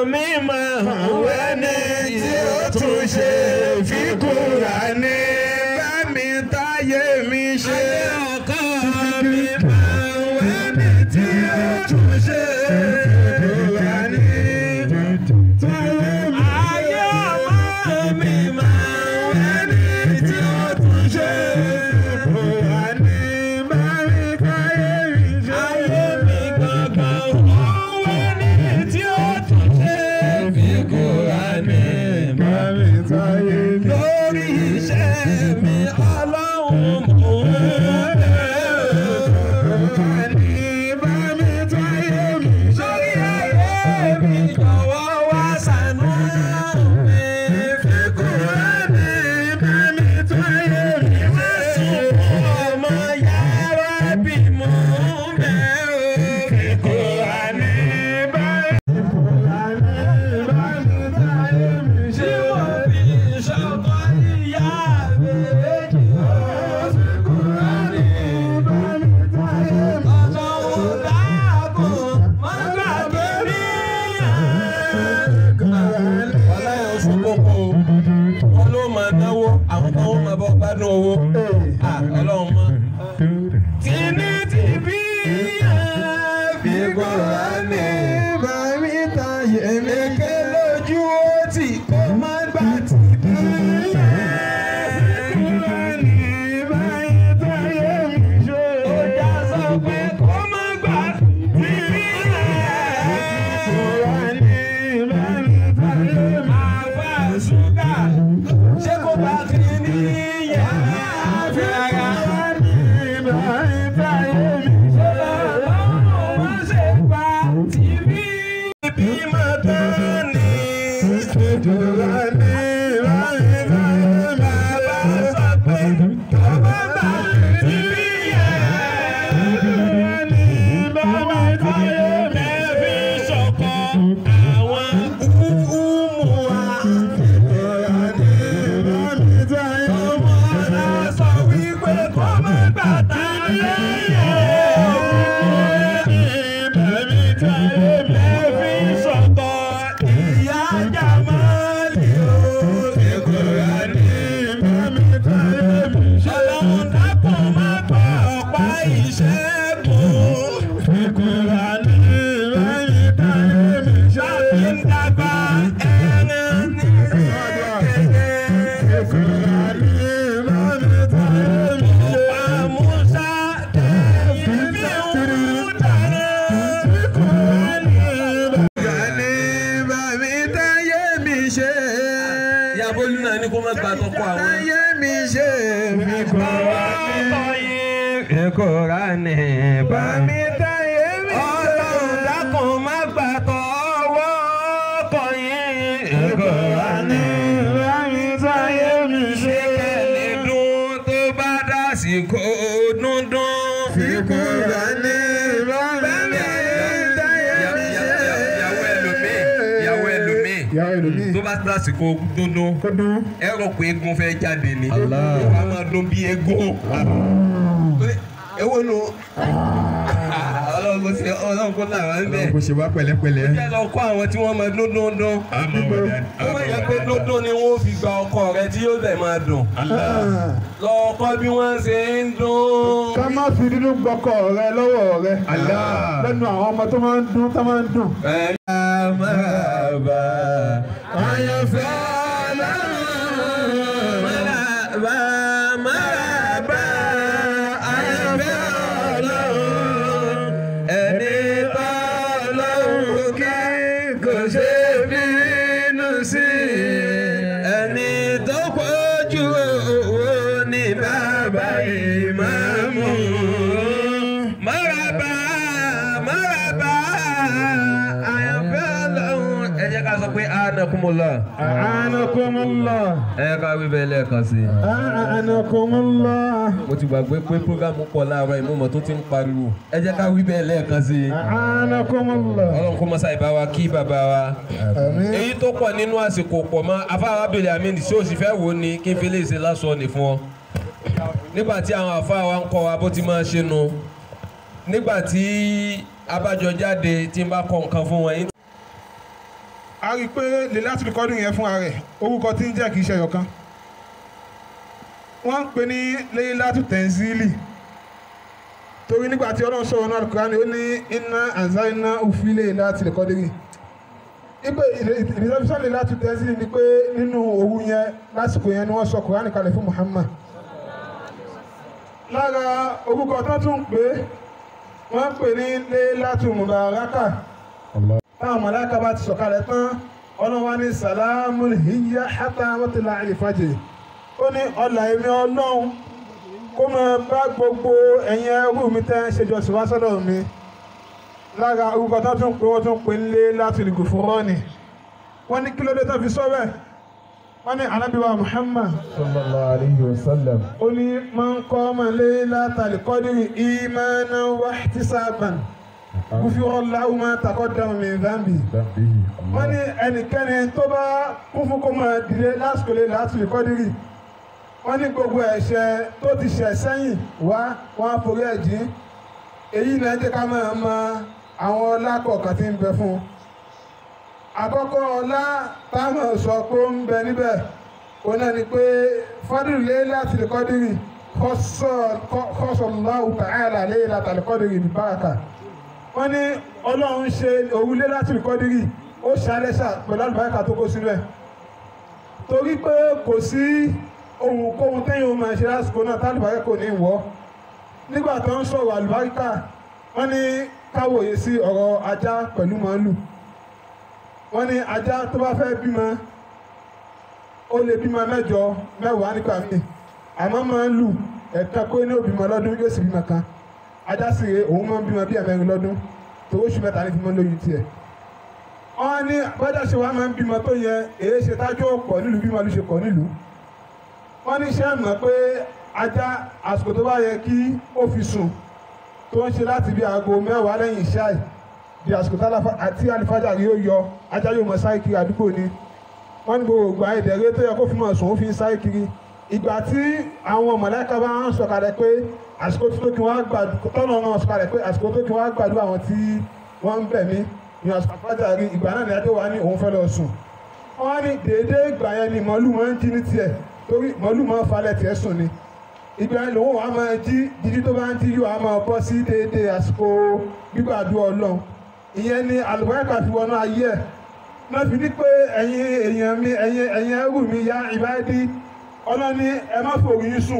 mi máa wẹ́ni tí ó tún ṣe fi Kùránì bá mi táyé mi ṣe. ọkọ mi máa wẹ́ni tí ó tún ṣe fi Kùránì. Ayé ọmọ mi máa wẹ́ni tí ó tún ṣe fi Kùránì bá mi táyé mi ṣe. Ayé mi gangan wẹ́ni tí ó tún ṣe fi Kùránì bá mi táyé mi ṣe. Lórí iṣẹ́ mi ọlọ́run mò ń bẹ̀rẹ̀. Bá mi táyé mi ṣe. Lórí ayé mi jọ̀wọ́ wá ṣàánú mi. Fi Kùránì bá mi táyé mi ṣe. Ọmọ yàrá bí mo ń bẹ̀rẹ̀. Fi Kùránì bá mi táyé mi ṣe. Tí wọ́n fi ṣọkọ ìyá méjì. Fi Kùránì bá mi táyé mi ṣe. Ọlọ́run dáàbò má gbàgbé mi. Ọláyọ̀ oṣù kókó wọn ló máa náwó àwọn kan ó máa bọ́ gbádùn owó. Ah, Ọlọ́run mọ́. Tìní ti bí fi Kùránì bá mi táyé mi ké lójú ó tì kó má gbà tì bí. Kùránì bá mi táyé mi ṣe. Ó já sọ pé kó má gbà tì bí. Kùránì bá mi táyé mi ṣe. Àfa ṣúgà ṣé kò bá kí ní yàrá àfihàn. Kùránì bá mi táyé mi ṣe. Ọlọ́run wá ṣe pa tìbí bí máa tán ni. Kùránì bá mi táyé mi ṣe. Bàbá sọ pé kò bá bá tìbí yẹn. Kùránì bá mi táyé mi ṣe. Fi ṣọ̀kọ̀ àwọn umu wa. Kùránì bá mi táyé mi ṣe. Ọmọ náà sọ wípé kò má bàtà lẹ́yìn. Bá mi táyé mi fi ṣọ̀kọ̀ ìyá Jàmálì o. Kùránì bá mi táyé mi ṣe. Ọlọ́run dákun má pa ọ̀pá ìṣẹ́gun. Kùránì bá mi táyé mi ṣe. Láti ń dàgbà ẹran ní kékeré. Kùránì bá mi táyé mi ṣe. Ọ̀pá Musa tẹ̀yìn bí òun dáná. Kùránì bá mi táyé mi ṣe. Ìyá Bólú náà ní kó má gba tọkọ àwọn. Táyé mi ṣe mi kọ́ wá ní. Kùránì bá mi táyé mi ṣe. Ọlọ́run dákun má gbà tọwọ́ kọyìn. Kùránì bá mi táyé mi ṣe. Kẹ́lẹ́ dún tó bá dásìkò dúndún. Fi Kùránì bá mi táyé mi ṣe. Ìyàwó ẹlòmíì, ìyàwó ẹlòmíì ìyàwó ẹlòmíì tó bá lásìkò dúndún kó dún. ẹ rò pé eégún fẹ́ jáde ni Allah. ó wàá máa dún bí eégún ewo nu ọlọ́run kò sí ọlọ́run kò náà wá ń bẹ̀ kò ṣe wá pẹ̀lẹ́pẹ̀lẹ́. jẹ́ lọ kọ́ àwọn tí wọ́n máa dún dún dún àmọ́ wọ̀dà ó máa yẹ pé dún dún ni wọ́n fi gba ọkọ rẹ tí yóò dẹ̀ máa dùn lọ kọ́ bí wọ́n ṣe ń dún. ká má fi dúdú gbọ́kọ̀ rẹ lọ́wọ́ rẹ. Allah. lẹ́nu àwọn ọmọ tó máa ń dún tó máa ń dùn. Marhaba, àyànfẹ́ Ọlọ́run. Marhaba, marhaba, àyànfẹ́ Ọlọ́run. Ẹni bá Ọlọ́run kí kò ṣe bínú sí. Ẹni tó pọ̀jù owó ní bàbá ìmáàmù. Marhaba, marhaba, àyànfẹ́ Ọlọ́run. Ẹ jẹ́ ká sọ pé anakumula. A'anakumullah. Ẹ jẹ́ ká wí bẹ́ẹ̀ lẹ́ẹ̀kan sí i. A'anakumullah. mo ti gbàgbé pé programu pọ̀ láàárọ̀ ìmọ̀mọ̀ tó ti ń pariwo ẹ jẹ́ ká wí bẹ́ẹ̀ lẹ́ẹ̀kan sí i A'anakumullah. ọlọ́run kó mọ́sá ìbá wa kí bàbá wa Àmín. èyí tó pọ̀ nínú àsìkò pọ̀ mọ́ afáwa abèlè àmì tí ó sì fẹ́ wò ó ni kí n fi lè ṣe lásán ní fún ọ nígbà tí àwọn afáwa ń kọ́ wa bó ti máa ṣe nu nígbà tí abájọ jáde tí n bá kọ nǹkan fún wọn yín a rí i pé lè láti lè kọ́dún yẹn fúnra rẹ̀ orúkọ tí ń jẹ́ kì í ṣe ẹyọ̀kan wọ́n ń pè ní lẹ́yìn látù tẹ̀síìlì torí nígbà tí ọlọ́run sọ̀rọ̀ náà Al-Qur'ani ó ní iná àzáiná òfìlẹ̀ láti lè kọ́dún ipe ìrìnsẹ́fíṣàn lè láti tẹ̀síìlì ni pé nínú òru yẹn lásìkò yẹn ni wọ́n sọ Kùránì kalẹ̀ fún Muhammad lára orúkọ tó tún pé wọ́n pè ní Laylatu Mubaraka táwọn mọ̀láka bá ti sọ̀kalẹ̀ tán ọlọ́wọ́ ní salamun hiya hatta matla'il fajr ó ní ọlà èmi ọlọ́run kó máa bá gbogbo ẹ̀yin ẹrú mi tẹ́ ń ṣèjọ sí wá sọ́dọ̀ mi lára orúkọ tó tún pé wọ́n tún pè ní Laylatul Ghufrani wọ́n ní kí ló dé tó fi sọ bẹ́ẹ̀ wọ́n ní anábìwá Muhammad sallallahu alayhi wa sallam. ó ní man qama Laylatal Qadri imanan wa ihtisaban gufira lahu ma taqaddama min dhanbi Dambihi. wọ́n ní ẹnikẹ́ni tó bá kún fún kó máa dìde lásìkò Laylatul Qadri wọ́n ní gbogbo ẹ̀ṣẹ̀ tó ti ṣẹ̀ sẹ́yìn wá wọ́n á forí ẹ̀ jìn èyí náà jẹ́ ká máa mọ àwọn ọlá kọ̀ọ̀kan tí ń bẹ fún un àkọ́kọ́ ọlá táwọn sọ pé ó ń bẹ níbẹ̀ òun náà ni pé fadlu Laylatul Qadri khasallahu ta'ala Laylatul Qadri bi baraka wọ́n ní ọlọ́run ṣe òru Laylatul Qadri ó ṣàlẹ́ṣà pẹ̀lú àlùbáríkà tó kó sínú ẹ̀ torí pé kò sí ohunkóhun téèyàn máa ṣe lásìkò náà tálùbáríkà kò ní wọ́ nígbà tó ń sọ̀rọ̀ àlùbáríkà wọ́n ní káwòye sí ọ̀rọ̀ ajá pẹ̀lú màálù wọ́n ní ajá tó bá fẹ́ bímọ ó lè bímọ mẹ́jọ mẹ́wàá nípa mi àmọ́ màálù ẹ̀ka kó ní òbímọ lọ́dún yóò sì bímọ kan ajá sì rè òun máa ń bímọ bí ẹ̀mẹ́rin lọ́dún tó oṣù mẹ́ta ní bímọ lóyún tiẹ̀ wọ́n ní bọ́jà ṣe wá máa ń bímọ tó yẹ èyí ṣe tájú ọ̀pọ̀ nílùú bí màálù ṣe pọ̀ nílùú wọ́n ní ṣé mọ̀ pé ajá àsìkò tó bá yẹ kí ó fi sùn tó ń ṣe láti bí aago mẹ́wàá lẹ́yìn ìṣáì di àsìkò tí alifájà yóò yọ ajá yóò mọ sáré kiri àdúgbò ni wọ́n ní gbogbo ìgbà ìdẹ̀rẹ́ tó yẹ kó fi mọ̀ sùn ó fi ń sáré kiri ìgbà tí àwọn mọ̀lẹ́ka bá ń sọ̀kalẹ̀ pé àsìkò tó kí wọ́n gbàdúrà tọ́nà wọn sọ̀kalẹ̀ pé àsìkò tó kí wọ́n gbàdúrà àwọn tí wọ́n ń bẹ̀ mí ní àsìkò àfájà rí ìgbà náà ní adé wa ní òun fẹ́ lọ sùn wọ́n ní déédéé ìgbà yẹn ni màálù máa ń jí ní tiẹ̀ torí màálù máa ń falẹ̀ tiẹ̀ sùn ni ìgbà yẹn lòun wàá máa jí jíjí tó bá ń jí yóò á máa bọ́ sí déédéé àsìkò gbígbàdúrà ọlọ́run ìyẹn ni àlùbáríkà fi wọnú ayé ẹ̀ náà fi ní pé ẹ̀yin èèyàn mi ẹ̀yin ẹ̀yin ẹrú mi ya ìbáyé ọlọ́ni ẹ má fòrí yín sùn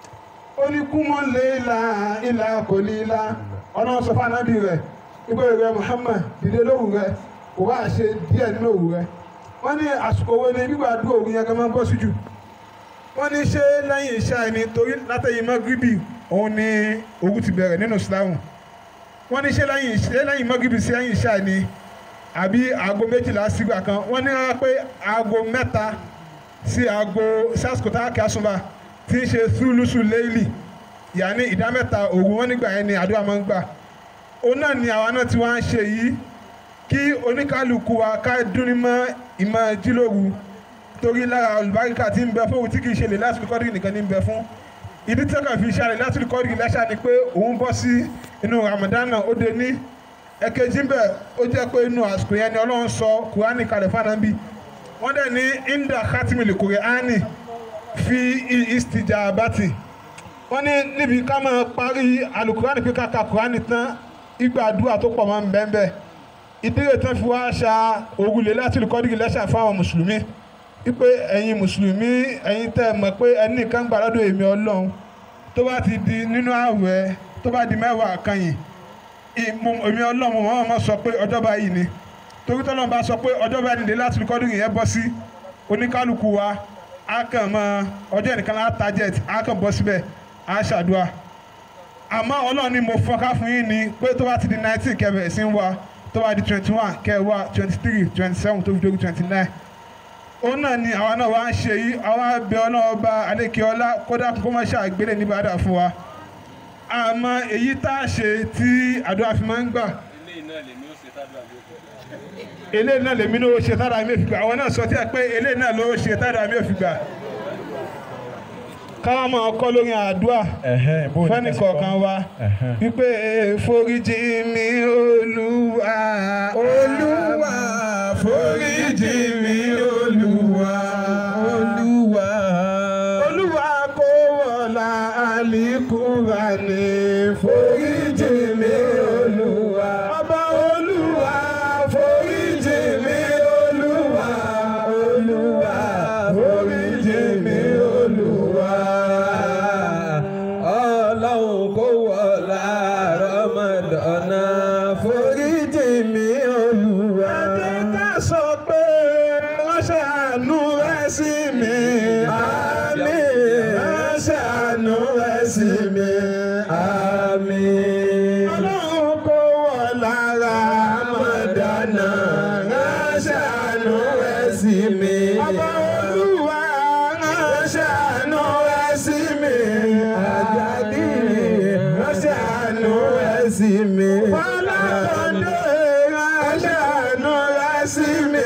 ó ní kú mọ́ lé ilà ilà kò ní ilà ọlọ́run sọ fún anábì rẹ̀ ìgbé rẹ̀ Muhammad dìde lóru rẹ̀ kò bá ṣe díẹ̀ nínú òru rẹ̀ wọ́n ní àsìkò wo ni gbígbàdúrà òru yẹn gan máa ń bọ́ sí jù wọ́n ní ṣé lẹ́yìn iṣẹ́ ẹni torí látẹ̀yìn mọ́gíríbì òun ni òru ti bẹ̀rẹ̀ nínú Islam wọ́n ní ṣé lẹ́yìn ṣé lẹ́yìn mọ́gíríbì sí lẹ́yìn iṣẹ́ ẹni àbí aago méjìlá sígbà kan wọ́n ní rárá pé aago mẹ́ta sí aago sásìkò tá a kí asúnba tí ń ṣe súlùsù léèlì yàní ìdá mẹ́ta òru wọn nígbà yẹn ni àdúrà máa ń gbà òun náà ni àwa náà ti wá ń ṣe yìí kí oníkálukú wa ká dúnni mọ́ ìmọ̀ jílòru torí lára olùbáríkà tí ń bẹ fún òun tí kì í ṣe lè lásìkò kọ́dìrì nìkan ní ń bẹ fún ìdí tí ọkàn fi ṣe àlè lásìkò kọ́dìrì lẹ́ṣà ni pé òun bọ́ sí inú Ramadan náà ó de ní ẹ̀kejì bẹ́ẹ̀ ó jẹ́ pé inú àsìkò yẹn ni Ọlọ́run sọ Kùránì kalẹ̀ fánábì wọ́n dẹ̀ ní inda khatimil Kùránì fi istijabati wọ́n ní níbi ká máa parí alukùránì pé káka Kùránì tán ìgbà àdúrà tó pọ̀ máa ń bẹ́ẹ̀ bẹ́ẹ̀ ìdílé tán fi wá ṣa òrùlé láti lùkọ́dìrì lẹ́ṣà fáwọn mùsùlùmí wípé ẹ̀yin mùsùlùmí ẹ̀yin tẹ́ ẹ mọ̀ pé ẹni kan gbà lọ́dọ̀ èmi Ọlọ́run tó bá ti di nínú ààwẹ̀ tó bá di mẹ́wàá kanyìn èmi Ọlọ́run wọn máa sọ pé ọjọ́ báyìí ni torí tọ́lọ́run bá sọ pé ọjọ́ báyìí nìdí láti lùkọ́dìrì yẹn bọ́ sí oníkálukú wa á kàn mọ ọjọ́ ìnìkan lá target á kàn bọ́ síbẹ̀ á ṣàdúrà àmọ́ Ọlọ́run ni mo fọ́ká fún yín ni pé tó bá ti di nineteen kẹbẹ̀ sí ń wá tó bá di twenty one kẹwàá twenty three twenty seven tó fi dórí twenty nine òun náà ni àwa náà wá ń ṣe yìí àwa bẹ ọlọ́wọ́ bá adékeọlá kódà kó má ṣàgbélé ní bàdà fún wa àmọ́ èyí tá a ṣe tí àdúrà fi máa ń gbà eléyìí náà lèmi náà ó ṣe tára mi ò fi gbà àwọn náà sọ tí a pé eléyìí náà ló ṣe tára mi ò fi gbà káwọn máa kọ́ lórí àdúrà fẹ́ni kọ̀ọ̀kan wa wípé foríjì mi olúwa olúwa foríjì foríjì mi olúwa. Olúwa. Olúwa kó wọlá àlìkúra ní foríjì mi olúwa. Ọba olúwa foríjì mi olúwa. Olúwa foríjì mi olúwa. Ọlọ́run kó wọlá Rọ́mọdọ́nà foríjì mi Olúwa. Ẹ jẹ́ ká sọ pé wọ́n ṣàánú rẹ̀ sí mi. Àmín. Wọ́n ṣàánú rẹ̀ sí mi. Àmín. Ọlọ́run kó wọ̀ lára Mọ̀dánà. Wọ́n ṣàánú rẹ̀ sí mi. Ọba Olúwa wọ́n ṣàánú rẹ̀ sí mi. Àjàdí wọ́n ṣàánú rẹ̀ sí mi. Fọlákọ̀dé wọ́n ṣàánú rẹ̀ sí mi.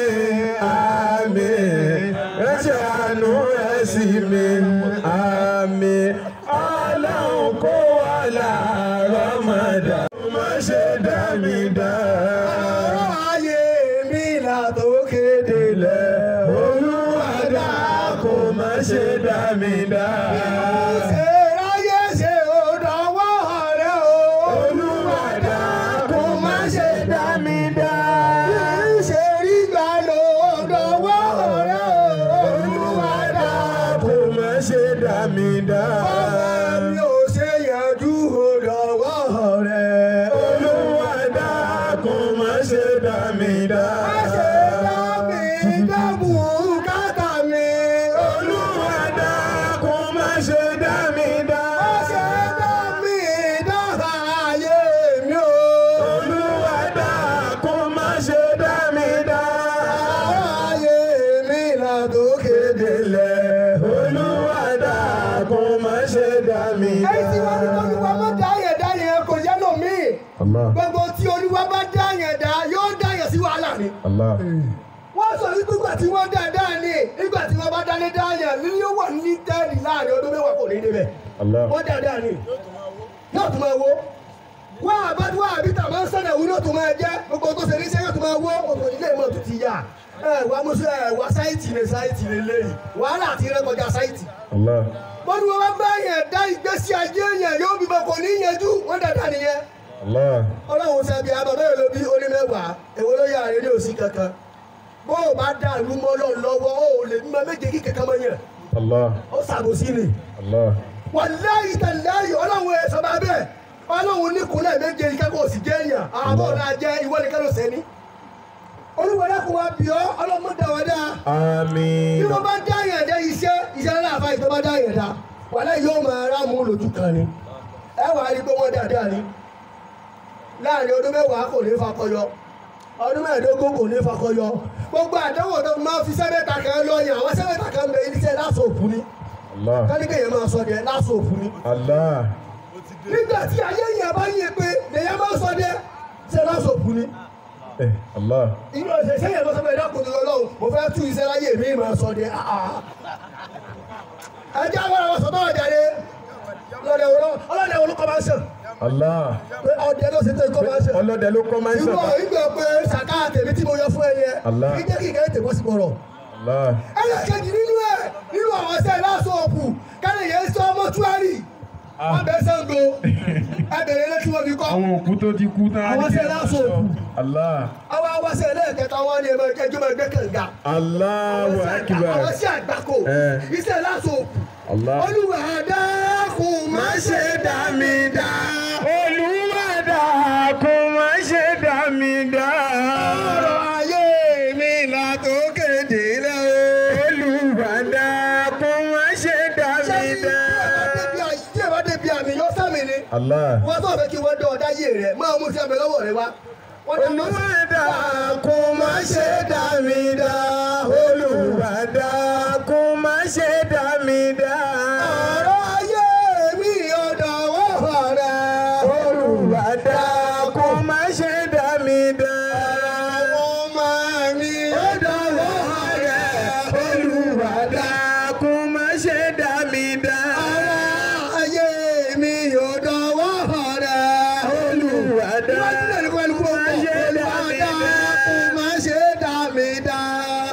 Àmín. Wọ́n ṣàánú rẹ̀ sí mi. Àmín. Ọlọ́run kó wà láàárọ̀ mọ̀dá. Má ṣe dá mi dá. ọ̀rọ̀ ayé mi là tó kéde lẹ̀. Olúwa dá kó má ṣe dá mi dá. ṣe ráyé ṣe ò dánwọ́ rẹ̀ o. Olúwa dá kó má ṣe dá mi dá. ṣe rí gbà ló dánwọ́ rẹ̀ o. Olúwa dá kó má ṣe dá mi dá. ọmọ mi ò ṣe yanjú ò dánwọ́ rẹ̀. Olúwa dá kó má ṣe dá mi dá. má ṣe dá mi dá bùkátà mi. Olúwa dá kó má ṣe dá mi dá. má ṣe dá mi dá ayé mi o. Olúwa dá kó má ṣe dá mi dá. ayé mi là tó kéde lẹ̀. Olúwa dá kó má ṣe dá mi dá. ẹ̀yin tí wọ́n ní olúwa má dá yẹn dá yẹn kò yẹ lómi. Allah. gbogbo tí olúwa bá dá yẹn dá yóò dá yẹn sí wàhálà ni. Allah. wọ́n sọ wípé ìgbà tí wọ́n dá dá ní ìgbà tí wọ́n bá dá ní dá yẹn ní yóò wà ní tẹ́ẹ̀lì láàrin ọdún mẹ́wàá kò ní débẹ̀. Allah. wọ́n dá dá ní yóò tún máa wó. wọ́n àbájú wọ́n àbí tàbá ń sọ̀nà ìwúlò tó máa jẹ́ gbogbo tó ṣe níṣẹ́ yóò tún máa wó òtò ilé ìmọ̀ tó ti yá. ẹ wá mọ́sọ́ ẹ wá sáìtì ní sáìtì lè léyìí wàhálà àti rẹ́kọjá sáìtì Allah. wọ́n ní wọ́n bá bá yẹn dá ìgbésí ayé yẹn yóò bímọ kò ní yanjú wọ́n dáadáa nìyẹn. Allah. ọlọ́run sẹ́bi àbábẹ́ yẹn ló bí oní mẹ́wàá èwo ló yà rẹ̀ ní òsì kankan bó o bá dá ìlú mọ́ lọ lọ́wọ́ o ò lè mímọ méje kí kankan mọ́ yẹn Allah. ó ṣàbòsí ni. Allah. wàláyé tàláyé ọlọ́run ẹ̀ sọ́ba bẹ́ẹ̀ ọlọ́run ní kúnlẹ̀ méje ìkẹ́kọ̀ọ́ òsì jẹ́ èèyàn àbọ̀ ọ̀la jẹ́ ìwọ nìkan ló sẹ́ni. olúwọlé kò wá bí ọ ọlọ́mọ dá wa dá bí Àmín. wọ́n bá dá yẹn dá iṣẹ́ iṣẹ́ láàfáà ìtọ́ bá dá yẹn dá wàlẹ́ yóò máa rá mú lójú kan ni ẹ wàá rí i pé wọ́n dáadáa ni láàrin ọdún mẹ́wàá kò ní fakọyọ ọdún mẹ́ẹ̀ẹ́dógún kò ní fakọyọ gbogbo àdánwò tó máa fi sẹ́mẹ́ta kan lọ yàn àwọn sẹ́mẹ́ta kan bẹ iṣẹ́ lásòfù ni Allah. káníkèyàn máa sọ dẹ lásòfù ni Allah. nígbà tí ayé yẹn bá yẹ pé lèyàn máa sọ dẹ ṣe lásòfù ni Eh, Allah. inú ọ̀sẹ̀ sẹ́yìn lọ́sọ̀ bẹ́ẹ̀ dákun tó lọ́wọ́ mo fẹ́ tú iṣẹ́ láyé mi máa sọ dẹ ẹjẹ́ àwọn àwọn sọ́tọ̀ ọ̀jáde ọlọ́dẹ wo ló- ọlọ́dẹ wo ló kọ́ máa ń sàn Allah. pé ọdẹ ló ṣe tó kọ́ máa ń sàn. Ọlọ́dẹ ló kọ́ máa ń ìwọ sọ̀rọ̀. ìgbà pé sàká tèmi tí mo yọ fún ẹ yẹn Allah. kí jẹ́ kí ìkẹ́ tèmi sí bọ̀rọ̀. Allah. ẹlẹ́kẹ̀jì nínú ẹ̀ nínú àwọn ọ̀sẹ̀ lásòòpù kálí yẹn sọ mọ́túárì wọ́n bẹ Ṣàngó ẹbẹ̀rẹ̀ ilé tí wọ́n fi kọ́ Àwọn òkú tó ti kú tán. á àwọn ní kí ọ̀sẹ̀ ẹ máa sọ. lásòòpù Allah. àwọn awọ́sẹ̀ ẹlẹ́ẹ̀kẹta wọn ni ẹ̀mọ ẹjọ́ máa gbé kànga Allahu Akbar. àwọn sí àgbákò Eh. iṣẹ́ lásòòpù Allah. olúwa dákun má ṣe dá mi dá Olúwa dá kó má ṣe dá mi dá. ọ̀rọ̀ ayé mi là tó kéde lẹ́wọ̀. Olúwa dá kó má ṣe dá ṣé mi dá. tí ẹ bá débi àmì yọ sẹ́mi ni Allah. wọ́n tó fẹ́ kí wọ́n dán ọ̀dá yé rẹ̀ máa mú sí abẹ lọ́wọ́ rẹ̀ wá. Wọ́n dá lọ sí- Olúwa dá kó má ṣe dá mi dá. Olúwa dá kó má ṣe dá mi dá. ọ̀rọ̀ ayé mi ọ̀dọ̀ wọ́n rẹ̀. Olúwa dá kó má ṣe dá mi dá. ọmọ mi ọ̀dọ̀ wọ́n rẹ̀. Olúwa dá kó má ṣe dá mi dá. ọ̀rọ̀ ayé mi ọ̀dọ̀ wọ́n rẹ̀. Olúwa dá Ìwádìí náà ní kó ẹnu kó pọ̀. má ṣe dá Olúwa mi dá dá. kó má ṣe dá mi dá.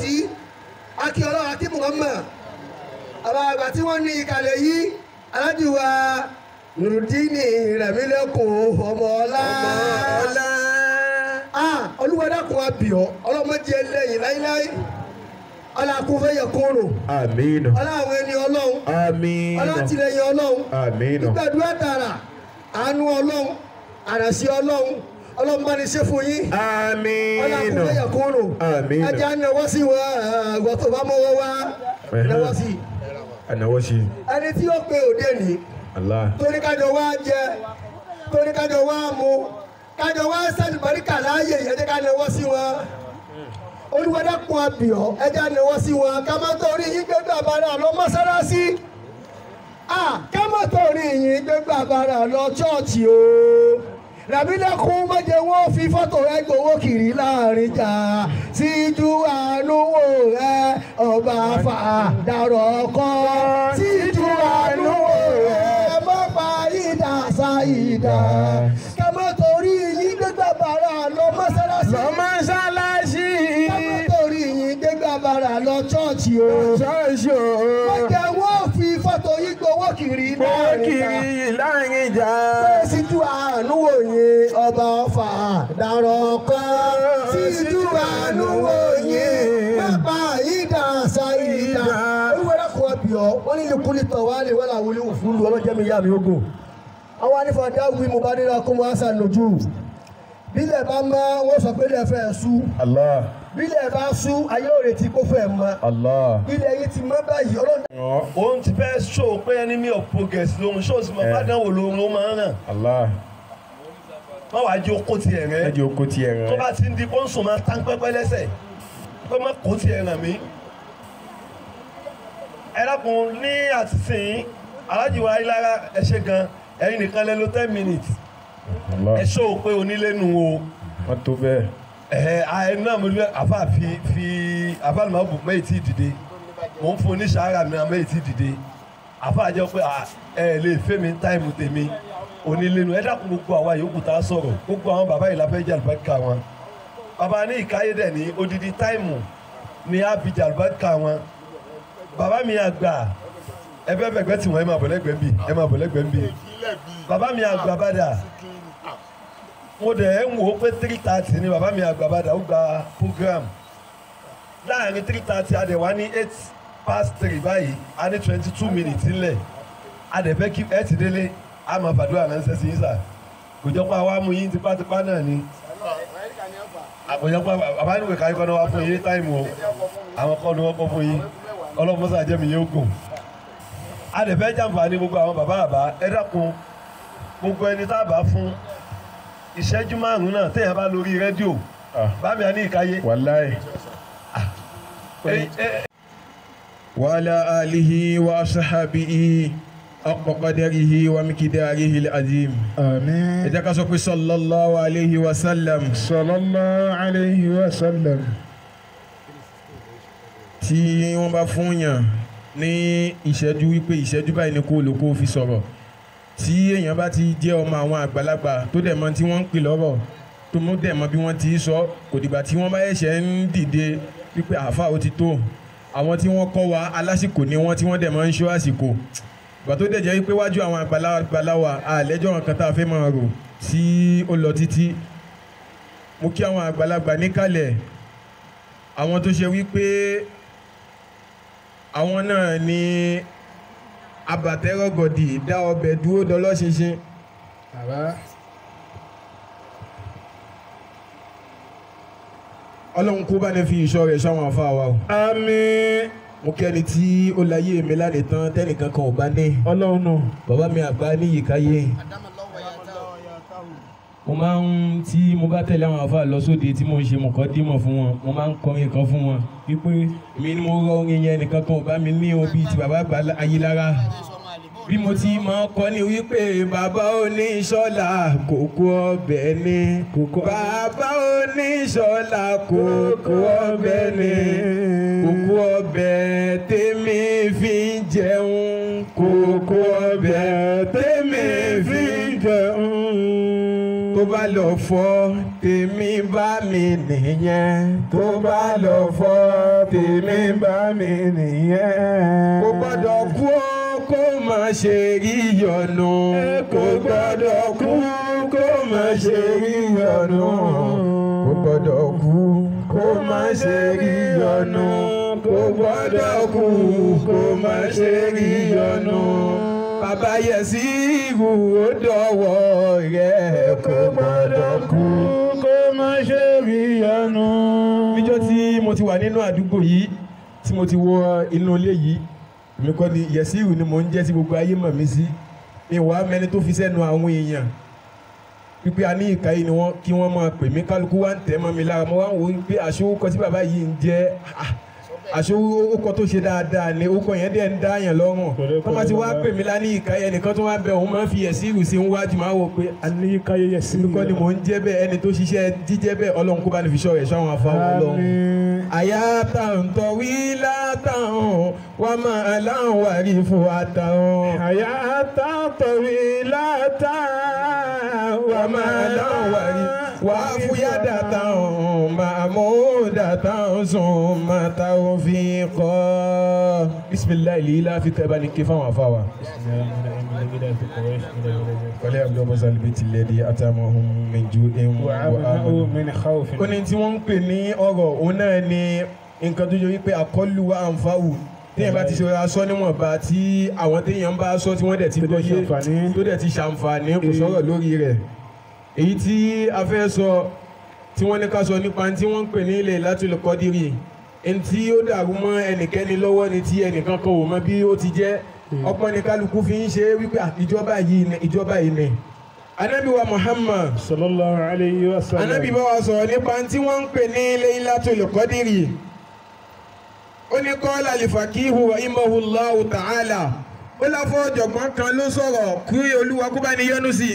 sí akí ọlọ́run akí Muhammad àwọn àgbà tí wọ́n ní ìkàlẹ̀ yìí aládìwà nùrùdíìnì rẹ̀mílẹ́kùn ọmọ ọlá ọlá. ah olúwadàkùn abìọ́ ọlọ́mọdé lẹ́yìn láíláí ọlọ́kùnfẹ́ yẹ kóró àmín. ọlọ́run ẹni ọlọ́run àmín. ọlọ́tìlẹ́yìn ọlọ́run àmín. gbàdúrà tààrà àánú ọlọ́run àràsí ọlọ́run ọlọ́run bá ní ṣe fún yín àmín. ọlọ́kùnfẹ́ yẹ kóró Àmín. ẹja náwó sí wọn àgbọ̀ tó bá mọ́wọ́ wá náwó sí i ànáwó sí i. ẹni tí ó pe òde nìí Allah. torí kájọ wá jẹ torí kájọ wá mu kájọ wá sẹ́ni baríkà láàyè ẹjẹ́ ká náwó sí wọn olùwádàkùn abìọ́ ẹjẹ́ náwó sí wọn ká má torí yín gbégbá bàrà lọ mọ́sálásí ká má torí yín gbégbá bàrà lọ chọ́ọ̀chì o ràbílẹ̀kùn mọ́jẹ wọn fi fọ́tò rẹ gbowó kiri láàrin jà síjú àánú wò rẹ ọba fàdàrọ̀ kọ́ síjú àánú wò rẹ mọ́pa ìdá sáìdá ká má torí yín gbégbá bàrà lọ mọ́sálásí lọ mọ́ṣáláṣí. ká má torí yín gbégbá bàrà lọ chọ́ọ̀chì o ṣọ́ọ̀ṣì o. mọ́jẹ wọn fi fọ́tò yín gbowó kiri láàrin jà kiri láàrin ìjà. síjú àánú wòye ọba ọfà dàrọ̀ kan síjú àánú wòye pápá ìdá ṣáìdá olúwẹ̀rẹ̀ kọ́ ẹbí ọ wọ́n ní lukuli tọ̀ wá lè wọ́lá wọlé wò fún lu ọlọ́jẹ́ mi yá mi ogun àwọn anífàdá wí mo bá nílò kó mo á sàn lójú bílẹ̀ bá mọ́ wọ́n sọ pé ilẹ̀ fẹ́ sú Allah. bílẹ̀ bá sú ayé ò retí kó fẹ́ mọ́ Allah. ilẹ̀ yìí ti mọ́ báyìí ọlọ́run òun ti fẹ́ ṣó pé enemy of progress lòun ṣó sì mọ̀ Eh. bádánwò lòun ló máa ń ràn Allah. má wàá jẹ́ okó tiẹ̀ rẹ̀ ẹjọ oko tiẹ̀ tó rẹ̀. bá ti ń di kóńsò máa tán pẹ́pẹ́ lẹ́sẹ̀ pé má kó tiẹ̀ ràn mí. ẹ dákun ní àtìsín alájùwà ayélujára ẹ ṣe gan ẹ̀yin nìkan lẹ lò ten minutes Allah. ẹ ṣó pé onílé nu o wọ́n tó bẹ́ẹ̀. ẹ ẹ náà mo ní àfa fi fi àfa lùmọ́ bù mẹ́yì tí dìde mò ń fún oníṣàárà mi náà mẹ́yì tí dìde àfa jẹ́ pé à, ẹ lè fẹ́ mi táìmù tèmi onílénu ẹ dákun gbogbo àwa yòókù tá a sọ̀rọ̀ gbogbo àwọn bàbá yìí la fẹ́ jẹ́ àlùbáríkà wọn bàbá ní ìkáyé dẹ̀ ní odidi táìmù ní abidjan àlùbáríkà wọn bàbá mi àgbà ẹ fẹ́ fẹ̀gbẹ́ tí wọ́n ẹ máa bọ̀ lẹ́gbẹ̀ẹ́ bì ẹ máa bọ̀ lẹ́gbẹ̀ẹ́ bì bàbá mi àgbà bàdà mo dẹ̀ ń wò ó pé three thirty ni bàbá mi àgbà bàdà ó gba program láàrin three thirty a dẹ̀ wá ní eight past three báyìí a ní twenty two minutes ńlẹ̀ a dẹ̀ fẹ́ kí ẹ ti délé a máa fàdúrà ránṣẹ́ sí yín sà kò jọ pé àwa mú yín tipátipá náà ni àkòjọ pé bàbá níwèé káyọ̀ kọ́ ni wọ́n fún yín ní táìmù o àwọn kọ́ ni wọ́n kọ́ fún yín ọlọ́mọsá jẹ́mi yóò gùn a dẹ̀ fẹ́ jàǹfààní gbogbo àwọn bàbá bàbá ẹ dákun gbogbo ẹni tá a bá fún ìṣẹ́jú márùn-ún náà téèyàn bá lórí rédíò Ah. bámi àní ìkáyé wàláì. ẹ- ẹ- وعلى آله وأصحابه حق قدره ومقداره العظيم àmín. إذا كسوك صلى الله عليه وسلم sallallahu alayhi wa sallam. tí wọ́n bá fún yàn ní ìṣẹ́jú wípé ìṣẹ́jú báyìí ni kó lò kó fi sọ̀rọ̀ tí èèyàn bá ti jẹ́ ọmọ àwọn àgbàlagbà tó dẹ̀ mọ tí wọ́n ń pè lọ́rọ̀ tó mú dẹ̀ mọ bí wọ́n ti sọ kò dìgbà tí wọ́n bá ẹ̀ṣẹ̀ ń dìde wípé àáfà ó ti tó àwọn tí wọ́n kọ́ wa alásìkò ni wọ́n tí wọ́n dẹ̀ mọ ń ṣọ́ àsìkò ìgbà tó dẹ̀ jẹ́ wípé wájú àwọn àgbàlagbà wa àlẹ́jọ́ kan tá a fẹ́ máa rò tí ó lọ títí mo kí àwọn àgbàlagbà níkàlẹ̀ àwọn tó ṣe wípé àwọn náà ní abatẹ́rọ̀gọ̀dì dá ọbẹ̀ dúró dọlọ́ṣinṣin bàbá ọlọ́run kó bá ní fi ìṣọ́ rẹ̀ ṣáwọn afá wa o. àmín. mo kẹ́ni tí ó láyé mi lánàá tán tẹ́nìkan kan ò bá ní ọlọ́run náà. bàbá mi àgbà ní ìkáyé. mo máa ń tí mo bá tẹ̀lé àwọn afá lọ sóde tí mo ń ṣe mọ̀kọ́ dímọ̀ fún wọn mo máa ń kọrin kan fún wọn wípé mi ni mo rọ orin yẹn nìkan kan ò bá mi ní o bíi ti bàbá àgbà ayélujára bí mo ti máa kọ́ ni wípé bàbá oníṣọ́lá kókó ọbẹ̀ ni bàbá oníṣọ́lá kókó ọbẹ̀ ni kókó ọbẹ̀ tèmi fi ń jẹun kókó ọbẹ̀ tèmi fi ń jẹun tó tó bá lọ fọ́ tèmi bá mi nìyẹn tó bá lọ fọ́ tèmi bá mi nìyẹn. kò gbọ́dọ̀ kú ó kó má ṣe rí yọnu kò gbọ́dọ̀ kú kó má ṣe rí yọnu kò gbọ́dọ̀ kú kó má ṣe rí yọnu kò gbọ́dọ̀ kú kó má ṣe rí yọnu bàbá yẹsí ìhù ó dọ̀wọ́ rẹ̀ kò gbọ́dọ̀ kú kó má ṣe rí yọnu. níjọ́ tí mo ti wà nínú àdúgbò yìí tí mo ti wọ inú ilé yìí èmi kọ́ ni yẹsí ìhù ni mò ń jẹ́ tí gbogbo ayé mọ̀ mí sí ìwà mẹ́ni tó fi sẹ́nu àwọn èèyàn pípé a ní ìka yìí ni wọ́n kí wọ́n máa pè mí kálukú wá ń tẹ̀ mọ́ mi lára mo wá ń wò ó pé àṣọ orúkọ tí bàbá yìí ń jẹ́ ah, àṣọ orúkọ tó ṣe dáadáa ni orúkọ yẹn dẹ̀ ń dá yàn lọ́rùn wọ́n máa ti wá pè mí lá ní ìka yẹn nìkan tó wá bẹ òun máa ń fi ẹ̀sìn ìrù sí wájú máa wò pé a ní káyé yẹsí èmi kọ́ ni mò ń jẹ́ bẹ́ẹ̀ ẹni tó ṣiṣẹ́ jíjẹ́ bẹ́ẹ̀ ọlọ́run kó bá ní fi ṣọ́ rẹ̀ ṣáwọn afáwọn ọlọ́run. àyà táwọn tọ̀wí látàwọn wà máa láwọn wà rí fún àtàwọn. àyà tàtọ̀wé látà wà máa láwọn wà rí wà á fúyà dàtàwọn máa mú dàtàwọn sùn máa táwọn fi kọ́. bisimilayi lè ilá fi kẹ́ bá ní ké fáwọn afáwa. wàlẹ́ abdul masal bíi tilẹ̀ di àtàwọn min ju'in wa وعمنه amanu من خوف ó ní tí wọ́n ń pè ní ọ̀rọ̀ òun náà ni nǹkan tó jẹ́ wípé àkọlù wa àǹfààwù téèyàn bá ti ṣe aṣọ níwọ̀nba tí àwọn téèyàn bá aṣọ tí wọ́n dẹ̀ ti Tó dẹ̀ gbọ́yé ṣàǹfààní. tó dẹ̀ ti ṣàǹfààní kò sọ̀rọ̀ lórí rẹ̀ èyí tí a fẹ́ sọ tí wọ́n ní ká sọ nípa tí wọ́n ń pè ní ilẹ̀ Lailatul Qadri ẹni tí ó dàrú mọ́ ẹnikẹ́ni lọ́wọ́ ni tí ẹnìkan kan ò mọ bí ó ti jẹ́ ọpọ́n ni kálukú fi ń ṣe wípé "Ah, ìjọba yìí ni ìjọba yìí ni Ànábì wa Muhammad صلى الله عليه وسلم anabi bá wa sọ̀rọ̀ nípa tí wọ́n ń pè ní Laylatul Qadri ó ní qala al-faqihu wa imahullahu ta'ala ó láfọ́ ọ̀jọ̀gbọ́n kan ló sọ̀rọ̀ kí olúwa kó bá ní yọ́nú sí i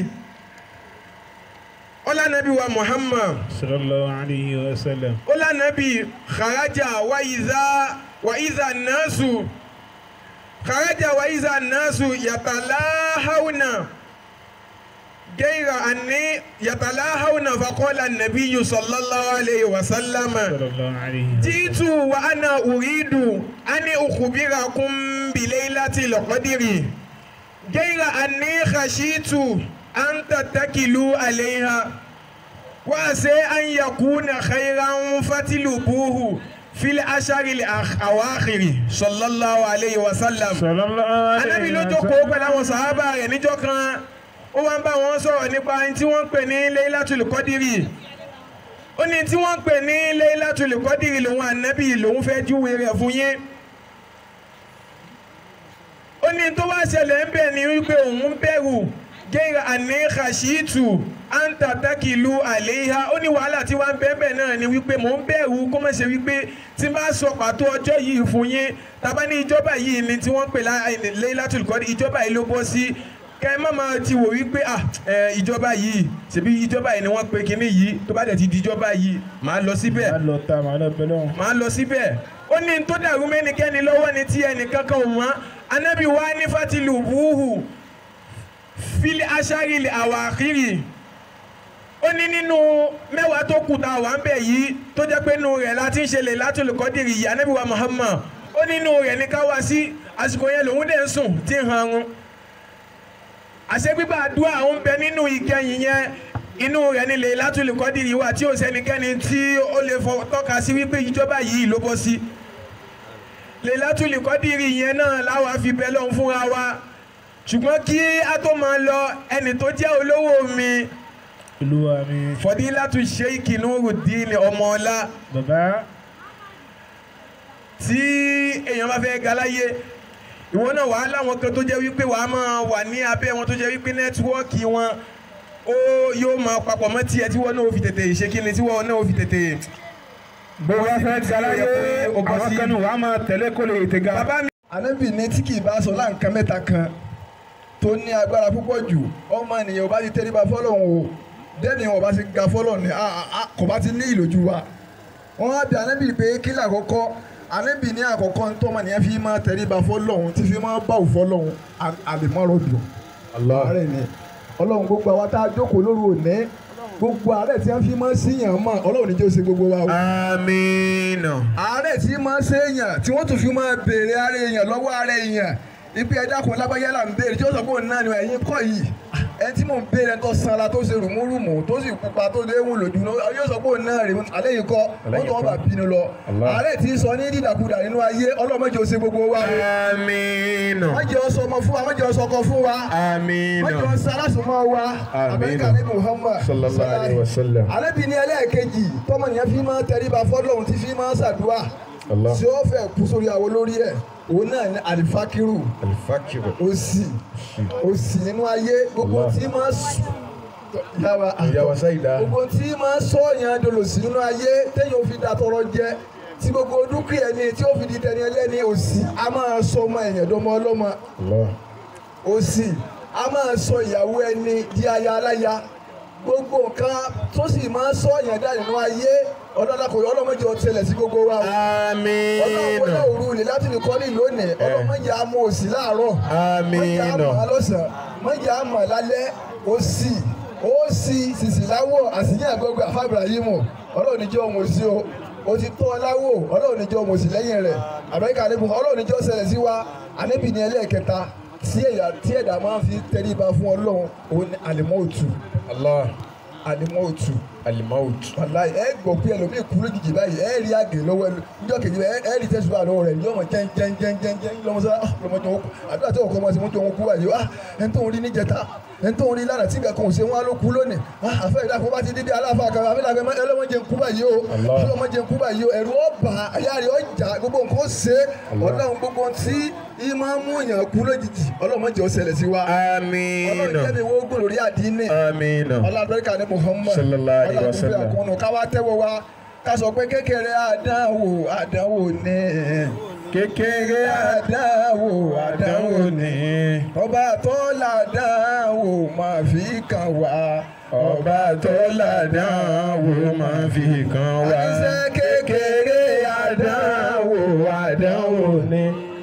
ó lánàbí wa Muhammad صلى الله عليه وسلم ó lánàbí kharaja wa iza wa iza nasu kharaja wa iza nasu yatalahawna غير أني يتلاهون فقال النبي صلى الله عليه وسلم صلى الله عليه جئت وأنا أريد أن أخبركم بليلة القدر غير أني خشيت أن تتكلوا عليها وعسى أن يكون خيرا فتلبوه في الأشهر الأواخر صلى الله عليه وسلم صلى الله عليه Ànábì ló jókòó pẹ̀lú àwọn sàhábà rẹ̀ níjọ́ kan ó wá ń bá wọn sọ̀rọ̀ nípa ẹni tí wọ́n ń pè ní Laylatul Qadri ó ní tí wọ́n ń pè ní Laylatul Qadri lòun ànábì lòun fẹ́ júwe rẹ̀ fún yín ó ní tó wá ṣẹlẹ̀ ń bẹ̀ ní wípé òun bẹ̀rù gẹ́gẹ́ àní khashitu anta takilu àléhà ó ní wàhálà tí wọ́n ń bẹ́ẹ̀ bẹ́ẹ̀ náà ni wípé mò ń bẹ̀rù kó má ṣe wípé tí n bá sọ pàtó ọjọ́ yìí fún yín tàbá ní ìjọba yìí ni tí wọ́n ń pè lá- Laylatul Qadri ìjọba yìí ló bọ́ sí kẹ́ ẹ má máa ti wò wípé ah ẹ ìjọba yìí ṣèbí ìjọba yìí ni wọ́n pe kinní yìí tó bá dẹ̀ ti di ìjọba yìí màá lọ síbẹ̀ máa lọ ta màá lọ bẹ́ẹ̀ lọ́wọ́. máa lọ síbẹ̀ ó ní tó dàrú mẹ́nikẹ́ni lọ́wọ́ ni tí ẹnìkan kan ò mọ̀ anábì wa ní fatilu buhu fili asharili awakiri ó ní nínú mẹ́wàá tó kù tá a wà ń bẹ̀ yìí tó jẹ́ pé nínú rẹ̀ láti ń ṣe Laylatul Qadri yìí anábì wa Muhammad ó nínú rẹ̀ ní ká wá sí àsìkò yẹn lòun dẹ̀ ń sùn tí ń hanrun àṣẹ gbígbà àdúrà ó ń bẹ nínú ìkẹyìn yẹn inú rẹ̀ ní Laylatul Qadri wà tí ò sẹ́nikẹ́ni tí ó lè fọ tọ́ka sí wípé ìjọba yìí ló bọ́ sí Laylatul Qadri yẹn náà láwa fi bẹ lọ́hùn fúnra wa ṣùgbọ́n kí a tó máa lọ ẹni tó jẹ́ olówó mi olúwa mi Fadilatu Sheikh Nuruddin Ọmọọlá bàbá tí èèyàn bá fẹ́ ga láyé ìwọ náà wàá láwọn kan tó jẹ́ wípé wàá máa wà ní abẹ́ wọn tó jẹ́ wípé nẹ́tíwọ́ọ̀kì wọn ó yóò máa papọ̀ mọ́ tiẹ̀ tí wọ́n náà ó fi tètè ṣe kí ni tí wọ́n náà ó fi tètè. bó wá fẹ́ galáyé àwọn kanu wàá máa tẹ̀lé kó lè tẹ̀ ga. bàbá mi ànábì ní tí kì í bá sọ láǹkan mẹ́ta kan tó ní agbára púpọ̀ jù ọmọ ènìyàn ò bá ti tẹríba fọlọ́hún o dẹ́ni ò bá ti ga fọlọ́hún ni a- a- a- kò bá ti ní ìlòjú wa wọ́n á bí ànábì pé kí làkọ́kọ́ ànábì ní àkọ́kọ́ tọ́mọ nìyẹn fi máa tẹríba fọlọ́hún tí fi máa bá òfọlọ́hún àlèmọ́rọ̀ dùn ààrẹ ni ọlọ́run gbogbo àwa tá a jókòó lóru òní gbogbo àárẹ̀ tí wọ́n fi máa ń síyàn mọ̀ ọlọ́run níjẹ́ ó ṣe gbogbo wa o. Amina. àárẹ̀ tí máa ń séèyàn tí wọ́n tún fi máa béèrè ara èèyàn lọ́wọ́ ara èèyàn ibi ẹja kan lábáyá là ń béèrè tí ó sọ pé òun náà ni ẹ̀yin kọ́ yìí ẹni tí mò ń béèrè ẹni tó sanra tó ṣe rùmúrùmù tó sì pupa tó léwu lójú náà yóò sọ pé òun náà rè alẹ́ yìí kọ́ wọ́n tó wọ́n bá bínú lọ Allah. àárẹ̀ tí ń sọ ní dídàkudà nínú ayé ọlọ́mọdé ó ṣe gbogbo wa o Amina. wọ́n jẹ́ ọsọ ọmọ fún wa wọ́n jẹ́ ọsọ ọkọ fún wa wọ́n jẹ́ Amina. ọsọ alásùnmọ́ wa Amina. Amẹ́ríkà ní Muhammad Sallallahu alaihi wasallam. alẹ́bí ní ẹlẹ́ẹ̀kejì tọmọnìyàn fi máa tẹríba fọ́lọ́run tí fi máa ṣàdúrà Allah. tí ó fẹ́ kú sórí àwo lórí ẹ̀ òun náà ní alifakiru Alifakiru. òsì òsì nínú ayé gbogbo Allah. tí máa sùn yàrá Ìyàwó Sáyidá. gbogbo tí máa sọ yẹn dolòsì nínú ayé téèyàn fi da tọrọ jẹ tí gbogbo dúkìá ẹni tí ó fi di tẹni ẹlẹ́ni òsì a máa sọ ọmọ èèyàn dọmọ ọlọ́mọ Allah. òsì a máa sọ ìyàwó ẹni di aya aláya gbogbo nǹkan tó sì máa sọ yẹn dá nínú ayé ọlọ́dàkọ̀ ọlọ́mọdé ọtẹlẹ̀ sí gbogbo wa o ọlọ́mọdé Amina. òru ni láti lè kọ́lé lónìí ọlọ́mọdé àmọ́ òsì láàárọ̀ mọ̀jẹ̀ àmọ́ Amina. alọ́sàn mọ̀jẹ̀ àmọ́ lálẹ́ òsì òsì sìsì láwọ̀ àsìyàn àgbọ̀gbẹ̀ àfa Ibrahimu ọlọ́run níjọ́ ọmọ òsì o o ti tọ́ láwọ̀ ọlọ́run níjọ́ ọmọ òsì lẹ́yìn rẹ̀ àbẹ́ríkà àdébù ọlọ́run níjọ́ ṣẹlẹ̀ sí wa ànẹ́bì ní ẹlẹ́ẹ̀kẹta tí ẹ̀yà tí ẹ̀dá máa ń fi tẹríba fún ọlọ́run òun ni àlìmọ́ọ̀tù Allah. àlìmọ́ọ̀tù Alimaut. wàláyé ẹ gbọ́ pé ẹlòmíì kú lójijì báyìí ẹ rí àgè lọ́wọ́ ẹlò níjọ́ kejì báyìí ẹ rí tẹsíwá lọ́wọ́ rẹ̀ yọmọ jẹnjẹnjẹnjẹn lọmọsá lọmọdé wọn kú àdúrà tí ọkọ ọmọ sí mọtò wọn kú báyìí ah ẹni tó ń rí níjẹta ẹni tó ń rí lánàá tí nǹkan kan ò ṣe wọn á ló kú lónìí ah àfẹ ìdáfọ bá ti dídí aláfa kan àfẹ ìdáfẹ ẹlọmọdé ń kú báyìí o Allah. ẹlọmọdé ń kú báyìí o ẹ̀rù ọba àyà rẹ̀ ọjà gbogbo nǹkan ó ṣe Ọlọ́run gbogbo tí ìmọ̀ mú yàn kú lójijì ọlọ́mọdé ó ṣẹlẹ̀ sí wa Ọlọ́run Amina. jẹ́ mi wọ́n gbòòrò rí àdínì Amina. ọlọ́dúnrún ní Muhammad Sallallahu alaihi ọlọ́dúnrún wasallam. àkúnnù káwá tẹ́wọ́ wa ká sọ pé kékeré àdánwò àdánwò ní Kékeré àdánwò àdánwò àdánwò ni. ọba tó làdánwò máa fi kàn wá Ọba tó ládánwò máa fi kan wá. àṣẹ kékeré àdánwò àdánwò ni.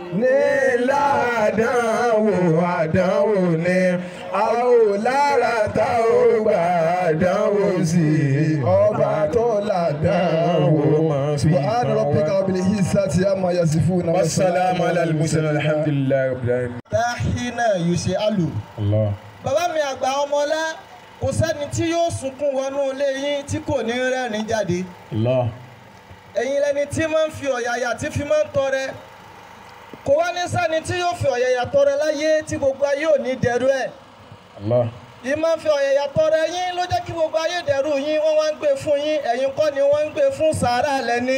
Nílá àdánwò àdánwò ni. A ò lára tá ò gbà àdánwò sí. ọba tó làdánwò máa fi subhana kan rabbika wá. rabbil izzati amma yasifuna Wassalamu ala al-mursalin alhamdulillahi rabbil alamin. tahina yuse alu. Allah. bàbá mi àgbà ọmọlá kò sẹ́ni tí yóò sunkún wọnú ilé yín tí kò ní rẹ́rìn jáde Allah. ẹ̀yin lẹni tí máa ń fi ọ̀yàyà tí fi máa ń tọrẹ kò wá ní sẹ́ni tí yóò fi ọ̀yàyà tọrẹ láyé tí gbogbo ayé ò ní dẹrú ẹ̀ Allah. yìí máa ń fi ọ̀yàyà tọrẹ yín ló jẹ́ kí gbogbo ayé dẹrú yín wọ́n wá ń gbé fún yín ẹ̀yin kọ́ ni wọ́n ń gbé fún sàárà lẹ́ni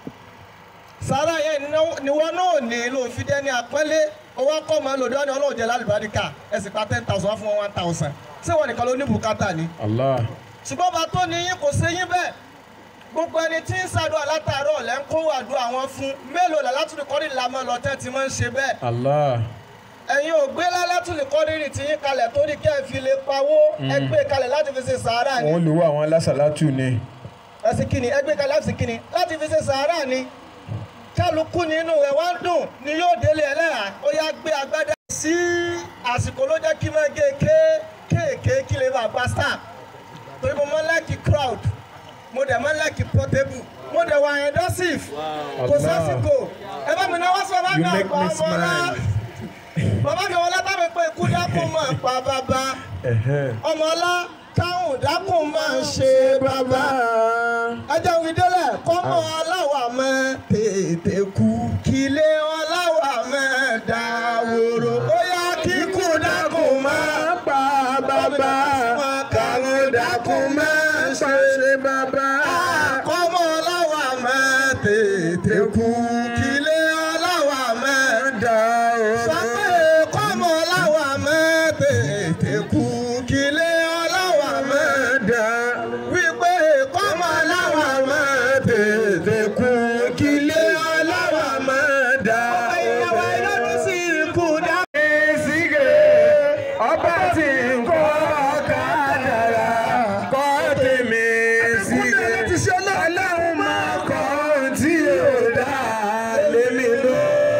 sàárà yẹn ni- ni wọ́n náà ní ló fi dẹ́ni àpọ́nlé owó akọ́ máa lòdì wọn ni ọlọ́run jẹ́ lálùbáríkà ẹ sì pa ten thousand wá fún wọn one thousand ṣé wọn nìkan ló ní bùkátà ni Allah. ṣùgbọ́n bá tó ní yín kò ṣe yín bẹ́ẹ̀ gbogbo ẹni tí ń ṣàdúrà látàárọ̀ lẹ́ ń kó àdúrà wọn fún mélòó là látúndì kọ́rí làmọ́ lọ́tẹ́ tí wọ́n ń ṣe bẹ́ẹ̀ Allah. ẹ̀yin ò gbé látúndì kọ́rí tí yín kalẹ̀ torí kẹ́ ẹ fi lè pawó ẹ gbé kalẹ̀ láti fi ṣe sàárà ni Wọ́n lò wá àwọn alásàlátù ni. ẹ sì kíni ẹ gbé kalẹ̀ láti sì kíni láti fi ṣe sàárà ni kálukú nínú rẹ̀ wá ń dùn ni yóò délé ẹlẹ́yà ó yá gbé agbádá sí àsìkò ló jẹ́ kí máa gé kéèké kí lè bá gba star torí mo máa ń láìkì crowd mo dẹ̀ máa ń láìkì portable mo dẹ̀ wà endorsive kò sásìkò ẹ bá mi náwó sọ bá You mi make àpò me ọmọ ọlá smile. bàbá mi wọlé tábí pé ikú dákun máa pa bàbá Ẹ̀hẹ́n. ọmọ ọlá táwọn dákun máa ń ṣe bàbá ẹjẹ wí délẹ̀ kọ́mọ aláwà mọ́ tètè kú kílé ọláwà mọ́ dáwòrò ó yá kíkú dákun máa pa bàbá káwọn dákun máa ṣe bàbá. kọ́mọ ọláwà mọ́ tètè kú kílé ọláwà mọ́ dáwòrò sọ pé kọ́mọ ọláwà mọ́ tètè kú kílé ọláwà mọ́ dá wípé kọ́mọ ọláwà mọ́ tètè kú kílé ọlọ́wà máa dá. ìyàwó ìlọ́dún sí ikú dá. Èsìgè ọba tí ń kọ́ kádàrá kọ́ tèmi sígè. Ọlọ́run máa kọ́ ohun tí yóò dá lémi lọ.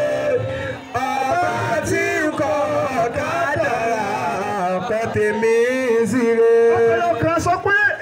Ọba tí ń kọ́ kádàrá kọ́ tèmi sígè. ọ̀pọ̀lọpọ̀ kan sọ pé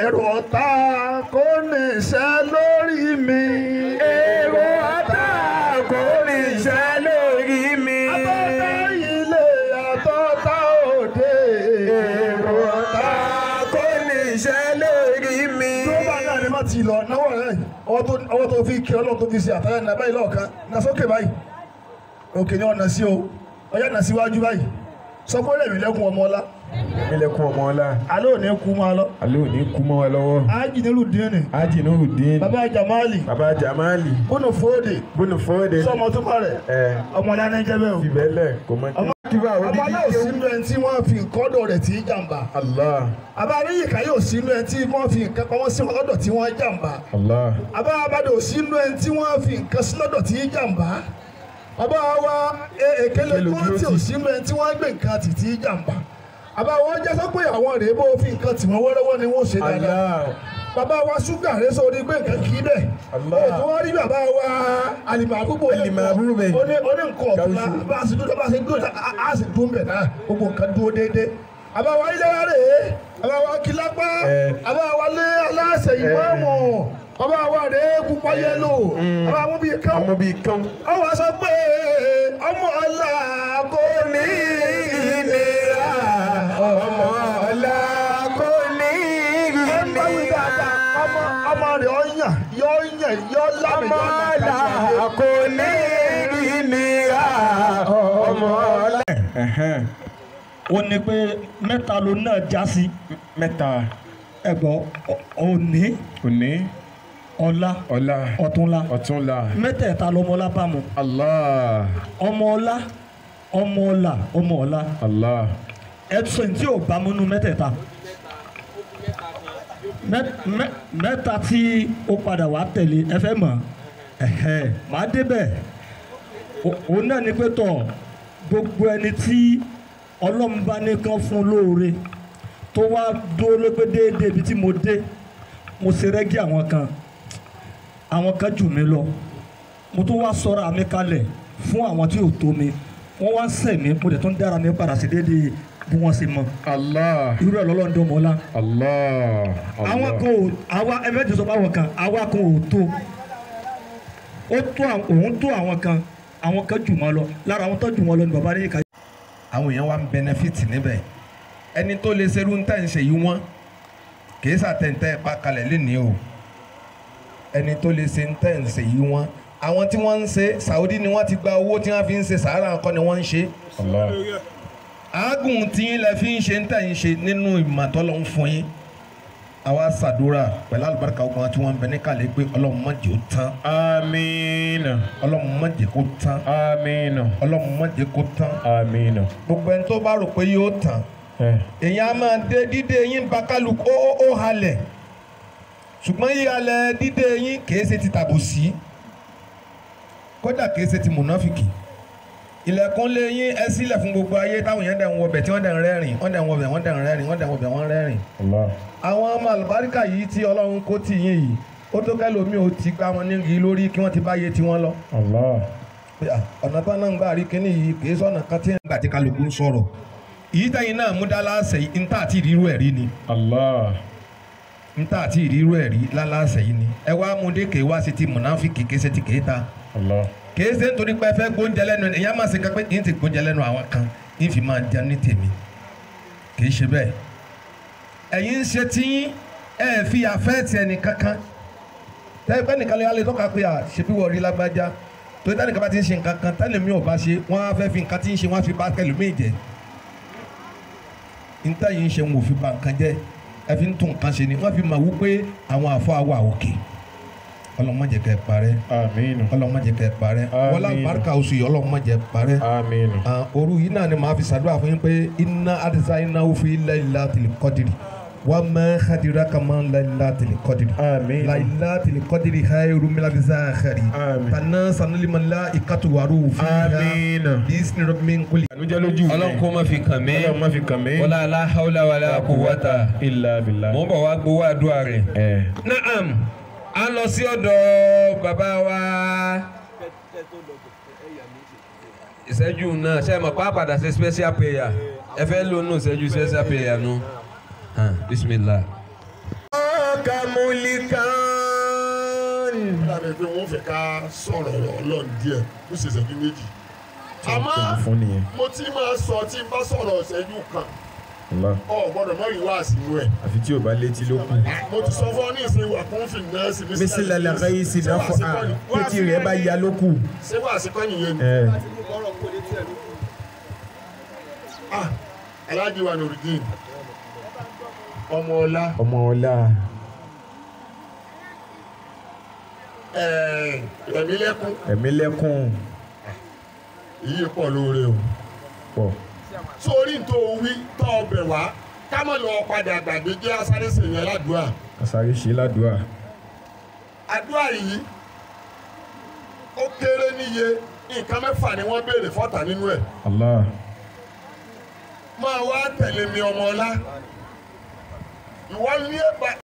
èrò ọ̀tá kò ní ṣẹ́ lórí mi. èrò ọ̀tá kò ní ṣẹ́ lórí mi. àtọ́tá ilé àtọ́tá òde. èrò ọ̀tá kò ní ṣẹ́ lórí mi. tó bá náà ni má ti lọ náwó rẹ̀ ọwọ́ tó ọwọ́ tó fi kí ọlọ́run tó fi ṣe àtàyà ní abáyé lọ́ọ̀kan na sókè báyìí òkè ni ọ̀nà sí o ọyá nà síwájú báyìí sọ pé lèmi lẹ́kùn ọmọ ọlá mílẹ̀kùn ọmọ ọlá alẹ́ òní kú máa lọ alẹ́ òní kú mọ́ wa lọ́wọ́. ájì nílùú dín ájì nurudeen bàbá jamali baba jamali bónú fòdè bónú fọ́ọ̀dẹ sọmọ tó bá rẹ̀ ẹ ọmọ ọlá ní jẹ́ bẹ́ẹ̀ o. fìbẹ́lẹ̀ kò mọ ọmọ kíbà ọmọ odidi náà kéwù. sínú ẹni tí wọ́n fi nǹkan ọ̀dọ̀ rẹ̀ tí í jàǹbá allah àbá aríyìnká yóò sínú ẹni tí wọ́n fi nǹkan pamọ́ sí ọ̀dọ̀ tí wọ́n jàǹbá allah àbá abádò sínú ẹni tí wọ́n fi nǹkan sí lọ́dọ̀ tí í jàǹbá àbá wa e- èkélé Èkélé kúrò tí ò dúró tì. sínú ẹni tí wọ́n gbé nǹkan tì tí í jàǹbá àbá wọn jẹ́ sọ pé àwọn rèé bó fi nǹkan tì wọ́n wọ́rọ́wọ́ ni wọ́n ṣe dáadáa allah bàbá wa ṣúgà rẹ sọ orí pé nǹkan kì í bẹ̀ Allah. ó tó wá rí bàbá wa alìmọ̀àbúgbò Al-Ma'bub. oní oní nǹkan ọ̀tún la Gawusu. bá a sì dúró bá a sì dúró a- a sì dún bẹ̀ náà gbogbo nǹkan dúró déédéé àbá wa ilé wa rè é àbá wa kìlápá Eh. àbá wa lé aláṣẹ ìmọ̀ọ́mù àbá wa rè é pupa yẹlò àbá wa mú bí kán ọmọ bíi kán. ọ wá sọ pé ọmọ ọlá kò ní ìlera ọmọ ọlá kò ní ẹ ń bá wí dáadáa ọmọ ọmọ rẹ̀ ọ yàn yọ yàn yọ lámì ọmọ yọ ọlá nàkàtà kò ní ìnira ọmọ ọlá. ó ní pé mẹ́ta ló náà já sí mẹ́ta ẹ̀gbọ́n òní òní ọ̀la ọ̀la ọ̀túnla ọ̀túnla mẹ́tẹ̀ẹ̀ta lọmọlá bá mu allah ọmọ ọlá ọmọ ọlà ọmọ ọlá allah ẹ̀sùn tí ò bá múnú mẹ́tẹ̀ẹ̀ta Mẹ́- mẹ́- mẹ́ta tí ó padà wá tẹ̀lé ẹ fẹ́ mọ̀ ẹ̀hẹ́ màá débẹ̀ O- òun náà ni pé tọ̀ gbogbo ẹni tí ọlọ́run bá ní kán fún lóore tó wá dúró lépé déédéé ibi tí mo dé mo ṣe rẹ́gí àwọn kan àwọn kan jù mí lọ mo tún wá sọ̀rọ̀ àmì kalẹ̀ fún àwọn tí ò tó mi wọ́n wá ń sẹ̀ mí mo dẹ̀ tún dára mi padà sí déédéé bí wọ́n ṣe mọ̀ allah irú ẹ̀ lọ́lọ́run dán mọ́ ọ́lá allah àwọn kan ò àwa ẹ̀mẹ́jọ sọ fáwọn kan àwa kan ò tó ó tó àwọn- òun tó àwọn kan àwọn kan jù wọ́n lọ lára àwọn tó jù wọ́n lọ ni bàbá ní ìka àwọn èèyàn wa ń bẹnẹfìtì níbẹ̀ ẹni tó lè ṣerú ń tẹ̀ ń ṣe yìí wọ́n kìí ṣàtẹ̀ǹtẹ̀ pa kalẹ̀ lénìí o ẹni tó lè ṣe ń tẹ̀ ń ṣe yìí wọ́n àwọn tí wọ́n ń ṣe Saudi ni wọ́n ti gba owó tí wọ́n fi ń ṣe sàárà nǹkan ni wọ́n ń ṣe allah àágùn tí yín lẹ fi ń ṣe ń tẹ̀ ń ṣe nínú ìmọ̀tọ́lọ́ ń fún yín àwa ṣàdúrà pẹ̀lú àlùbáríkà ogun tí wọ́n ń bẹ ní kàlẹ́ pé ọlọ́run má jẹ́ ó tán amiina ọlọ́run má jẹ́ kó tán amiina ọlọ́run má jẹ́ kó tán amiina. gbogbo ẹni tó bá rò pé yóò tán ẹ èyàn á máa dé dídé yín bakaluku ó ó ó halẹ̀ ṣùgbọ́n yíhalẹ̀ dídé yín kìí ṣe ti tàbùsí kódà kìí ṣe ti mùnáfìkì ilẹ̀kùn lé yín ẹ sílẹ̀ fún gbogbo ayé táwọn yẹn dẹ̀ ń wọbẹ̀ tí wọ́n dẹ̀ ń rẹ́rìn wọ́n dẹ̀ ń wọbẹ̀ wọ́n dẹ̀ ń rẹ́rìn wọ́n dẹ̀ ń wọbẹ̀ wọ́n rẹ́rìn. allah àwọn ọmọ àlùbáríkà yìí tí ọlọ́run kó tì yín yìí ó tó kẹ́lòmíì ó ti gbá wọn nígi lórí kí wọ́n ti bá yé tiwọn lọ allah pé, à, ọ̀nà tó náà ń gbà rí kínní yìí kìí sọ̀nà kan tí ń gbà tí kálukú ń sọ̀rọ̀ èyí tẹ̀yìn náà mú dá láàṣẹ yìí ń tà àti ìrírú ẹ̀ rí ni allah n ta àti ìrírú ẹ̀ rí lálàsẹ̀ yìí ni ẹ wá mú dé kéwá sí ti mùnáfíkì kése ti kéta allah kése nítorí pé ẹ fẹ́ gbóúnjẹ lẹ́nu ẹ̀ ìyá máa ṣe kápẹ́ yín ti gbóúnjẹ lẹ́nu àwọn kan yín fi máa jẹun ní tèmi kì í ṣe bẹ́ẹ̀ ẹ̀yin ń ṣe tí ẹ fi àfẹ́ẹ̀tì ẹnì kankan tẹ́gbẹ́ nìkan lè alẹ́ tọ́ka pé à ṣe bí wọ́n rí lágbájá torí tẹ́nìkan bá ti ń ṣe nǹkan kan tẹ́lẹ̀ mi ò bá ṣe wọ́n á fẹ́ fi nǹkan tí ń ṣe wọ́n á fi bá kẹlòmíì jẹ́ níta yìí ń ṣe wọn ò fi ba nǹkan jẹ́ ẹ fi ń tún nǹkan ṣe ni wọ́n fi máa wú pé àwọn àfọ àwọ̀ àwòkè ọlọ́mọdé kẹ́ ẹ parẹ́ amiina ọlọ́mọdé kẹ́ ẹ parẹ́ Àmín. wọlé àlùbáríkà oṣù yìí ọlọ́mọdé parẹ́ amiina Ah, òru yìí náà ni màá fi ṣàdúrà fún yín pé iná adisa iná òfin ilẹ̀ ilá tìlẹ̀ kọ́dìrì wà má xadìrà kàmá ilẹ̀ ilá tìlẹ̀ kọ́dìrì amiina la ilá tìlẹ̀ kọ́dìrì hayru milabisa xari Àmín. tana sanulimala ikatuwaru fi amiina. bisni rabbi nkuli. ànújẹ́ lójú mi ọlọ́run kó má fi kàn mí ọlọ́run má fi kàn mí. wọlá aláhàwùlà wàlá kùwọ́tà ilà bìlà. mo ń bọ̀ wá gbowó àdúrà rẹ̀. ẹ naam a lọ sí ọ̀dọ̀ bàbá wa ìṣẹ́jú náà ṣe é mọ̀ pa padà ṣe special prayer ẹ fẹ́ lónú ìṣẹ́jú special prayer nu bisimilah. ملكا lábẹ́ pé wọ́n fẹ́ ká sọ̀rọ̀ ọlọ́run díẹ̀ ó ṣe ìṣẹ́jú méjì. àmọ́ fún nìyẹn. mo ti máa sọ tí n bá sọ̀rọ̀ ìṣẹ́jú kan Allah. ọ gbọ́dọ̀ mọ́ ìwá àsìnú ẹ̀. àfi tí o bá létí ló kù. mo ti sọ fún ọ ní ìsìn wà kún fún nọ́ọ̀sì mísílẹ̀ lẹ́kọ̀ọ́ yìí sì náà fún a pétí rẹ̀ bá ya ló kù. ṣé wàá sí kọ́yìn yẹn ni. ẹ Ah, Alhaji wa Nurudeen ọmọ ọlá ọmọ ọlá ẹ̀mí lẹ́kún ẹ̀mí lẹ́kùn èyí pọ̀ lóore o. pọ̀. sórí tó wí tọ́ ọbẹ̀ wá ká mọ̀ lọ padà gbàgbé jẹ́ asáré sèyàn ládùúgbà. àsáré ṣe ládùúà. àdúrà yìí ó kéré níye nǹkan mẹ́fà ni wọ́n béèrè fọ́tà nínú ẹ̀. Allah. máa wá tẹ̀lé mi ọmọ ọlá ìwọ ní ẹ̀bà